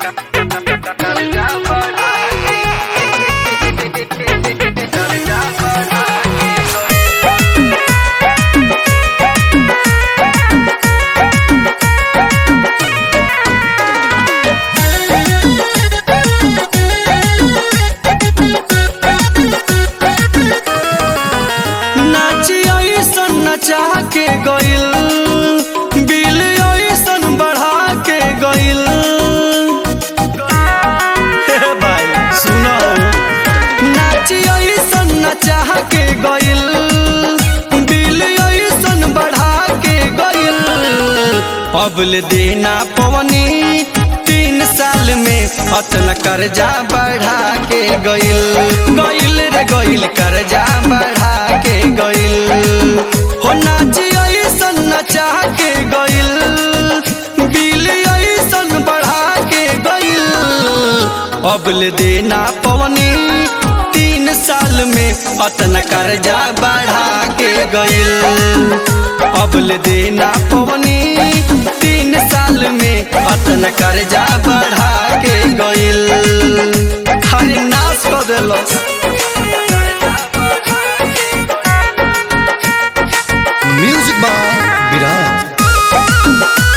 नाची ऐसन नचा के गइल बिल ऐसन बढ़ा के गइल हे भाई सुनो नाची ऐसन नचा के गइल बिल ऐसन बढ़ा के गइल अबल देना पवनी तीन साल में अतन कर्जा बढ़ा के गइल गइल रे गइल कर्जा बढ़ा के गइल हो नाची ऐसन नचा के गइल बिल ऐसन बढ़ा के गइल अबल देना पवनी तीन साल में अतन कर्जा बढ़ा के गइल अबल देना पवनी तीन साल में अतन कर्जा बढ़ा के गइल हरे नाश कर देलस म्यूजिक बाय विराट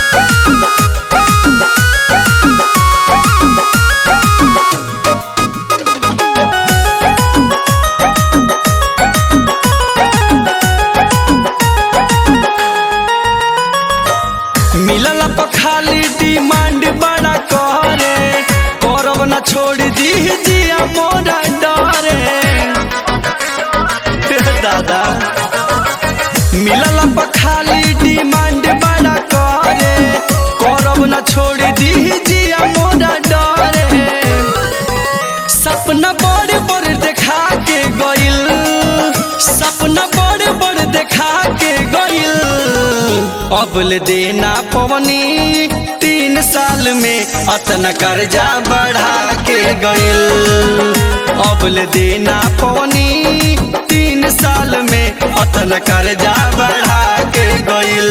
मिलल पर खाली डिमांड बड़ा करे करब न छोड़ दी जिया मोरा डरे हे दादा मिलल पर खाली डिमांड बड़ा करे करब न छोड़ दी जिया मोरा डरे सपना बड़े बड़े देखा के गइल सपना बड़े बड़े देखा के गइल अबल देना पवनी तीन साल में अतना कर्जा बढ़ा के गइल अबल देना पवनी तीन साल में अतना कर्जा बढ़ा के गइल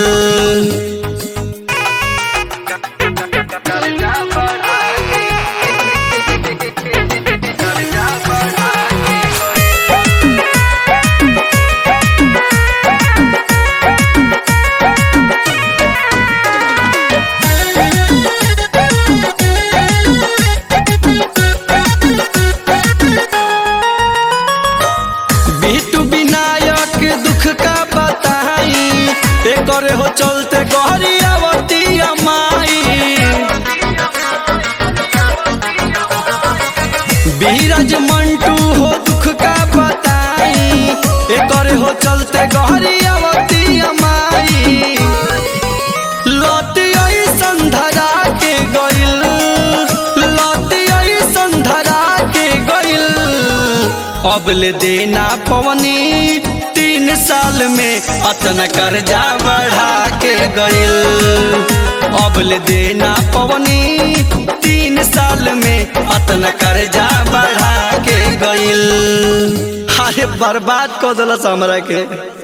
बिटू विनायक दुख का बताई एकरे हो चलते गहरी आवती माई बीरज मंटू हो दुख का बताई एकरे हो चलते गहरी आवती माई लौटी ऐसन धरा के गइल लौटी ऐसन धरा के गइल अबल देना पवनी तीन साल में अतन कर्जा बढ़ा के गइल अबल देना पवनी तीन साल में अतन कर्जा बढ़ा के गइल अरे बर्बाद कर दिलस हमरा के